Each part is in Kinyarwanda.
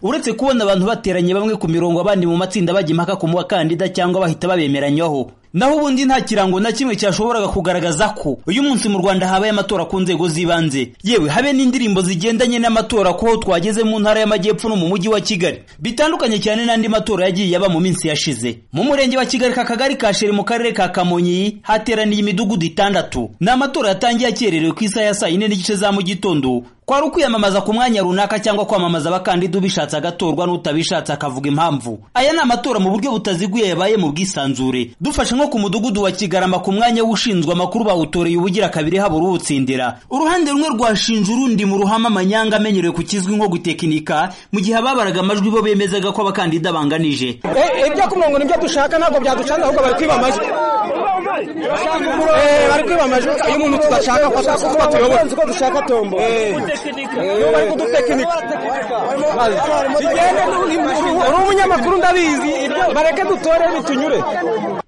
uretse kubona abantu bateranye bamwe ku mirongo abandi mu matsinda bajya impaka ku bakandida cyangwa bahita babemeranywaho naho ubundi nta kirango na kimwe cyashoboraga kugaragaza ko uyu munsi mu rwanda habaye amatora ku nzego z'ibanze yewe habe n'indirimbo zigendanye n'amatora ko twageze mu ntara y'amajyepfo no mu mujyi wa kigali bitandukanye cyane n'andi matora yagiye aba mu minsi yashize mu murenge wa kigali ka kagari ka sheri mu karere ka kamonyi hateraniye imidugudu itandatu ni amatora yatangiye akererewe ku isaha ya saa yine n'igice za mu gitondo kwari ukwiyamamaza ku mwanya runaka cyangwa kwamamaza abakandida ubishatse agatorwa n'utabishatse akavuga impamvu aya ni amatora mu buryo butaziguye yabaye mu bwisanzure dufashe nko ku mudugudu wa kigarama ku mwanya w'ushinzwe amakuru bawutoreye ubugira kabiri habura uwutsindira uruhande rumwe rwashinje urundi mu ruhame amanyanga amenyerewe ku kizwi nko gutekinika mu gihe ababaraga amajwi bo bemezaga ko abakandida banganije ibyo ku murongo nibyo dushaka ntabwo byaducanze ahubwo bari kwiba amajwi bari kwiba amajwi iyo umuntu tudashaka ko atuyobora ko dushaka tombo bari kudutekinika uri umunyamakuru ndabizi bareke dutore bitunyure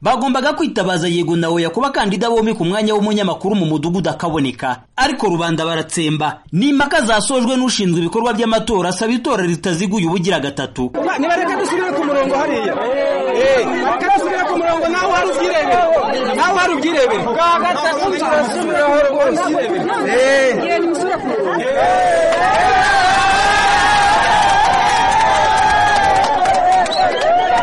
bagombaga kwitabaza yego na oya ku bakandida bombi ku mwanya w'umunyamakuru mu mudugudu akaboneka ariko rubanda baratsemba ni impaka zasojwe n'ushinzwe ibikorwa by'amatora asaba itora ritaziguye ubugira gatatu nibareke dusubire ku murongo hariya bareke dusubire ku murongo nawe uhari ubyirebere nawe uhari ubyirebere bwa gatatu turasubireho rwose musubire ku murongo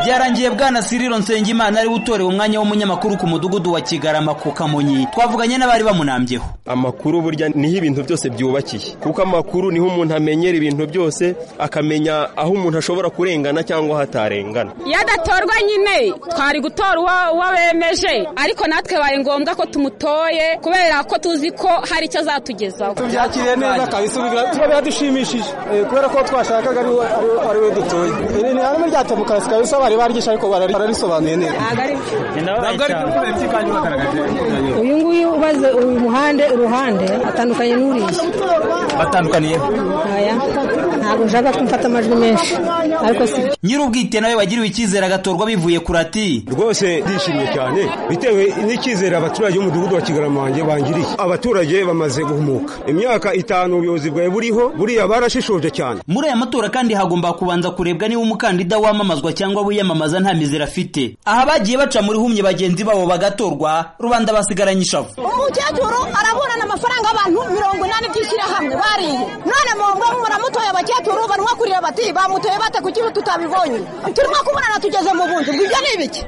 byarangiye bwana siriro nsengimana ariwe utorewe umwanya w'umunyamakuru ku mudugudu wa kigarama ku kamonyi twavuganye n'abari bamunambyeho amakuru burya niho ibintu byose byubakiye kuko amakuru niho umuntu amenyera ibintu byose akamenya aho umuntu ashobora kurengana cyangwa aho atarengana iyo adatorwa nyine twari gutora uwo bemeje ariko natwe bibaye ngombwa ko tumutoye kubera ko tuzi ko hari icyo azatugezaho tubyakiriye neza kabisa tuba biradushimishije kubera ko twashakaga ari we dutoye ni harimo rya demokarasi kabisa bari baryo ariko bararisobanuye neza uyu nguyu ubaze uyu muhande uruhande atandukanye n'uriya batandukaniye ntabwo nshaka ko mfata amajwi menshi ariko si nyir'ubwite nawe wagiriwe icyizere agatorwa bivuye ku rati rwose ndishimye cyane bitewe n'icyizere abaturage b'umudugudu wa kigarama wanjye bangiriye abaturage bamaze guhumuka imyaka itanu ubuyobozi bwawe buriho buriya barashishoje cyane muri aya matora kandi hagomba kubanza kurebwa niba umukandida wamamazwa cyangwa wiyamamaza nta mizero afite aha bagiye baca muri humye bagenzi babo bagatorwa rubanda basigaranye ishavu umukecuru araburana amafaranga y'abantu mirongo inani by'ishyirahamwe bariye none mu ngo muramutoye abakecuru barimo kurira bati bamutoye bate kuki tutabibonye turimo kubonana tugeze mu bundi ibyo ni ibiki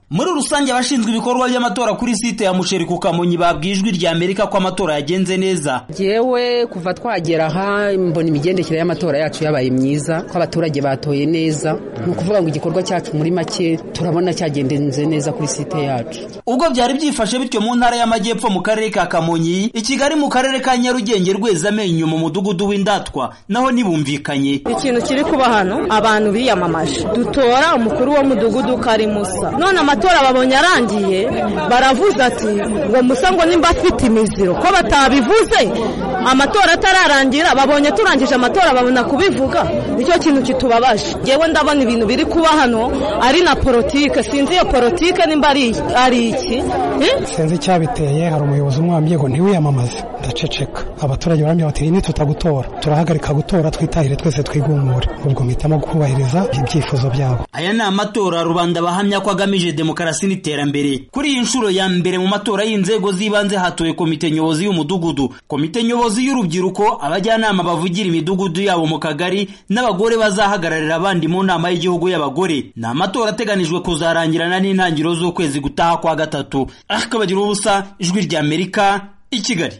muri rusange abashinzwe ibikorwa by'amatora kuri site ya musheri ku kamonyi babwiye ijwi rya amerika ko amatora yagenze neza yewe kuva twagera aha mbona imigendekere y'amatora yacu yabaye myiza ko abaturage batoye neza ni ukuvuga ngo igikorwa cyacu muri make turabona cyagendenze neza kuri site yacu ubwo byari byifashe bityo mu ntara y'amajyepfo mu karere ka kamonyi i kigali mu karere ka nyarugenge rweza amenyo mu mudugudu w'indatwa naho ntibumvikanye ikintu kiri kuba hano abantu biyamamaje dutora umukuru w'umudugudu karimusa none amatora babonye arangiye baravuze ati ngo musa ngo nimba afite imiziro ko batabivuze amatora atararangira babonye turangije amatora babona kubivuga nicyo kintu kitubabaje ngewe ndabona ibintu biri kuba hano ari na politike sinzi iyo politike nimba ari iki sinzi icyabiteye hari umuyobozi umwambye ngo ntiwiyamamaze ndaceceka abaturage barambye bati nitutagutora turahagarika gutora twitahire twese twigumure ubwo mpitamo kubahiriza ibyifuzo byabo aya ni amatora rubanda bahamya ko agamije demokarasi n'iterambere kuri iyi nshuro ya mbere mu matora y'inzego z'ibanze hatowe komite nyobozi y'umudugudu komite nyobozi abayobozi y'urubyiruko abajyanama bavugira imidugudu yabo mu kagari n'abagore bazahagararira abandi mu nama y'igihugu y'abagore ni amatora ateganijwe kuzarangirana n'intangiriro z'ukwezi gutaha kwa gatatu akabagiraho ubusa ijwi ry'amerika i kigali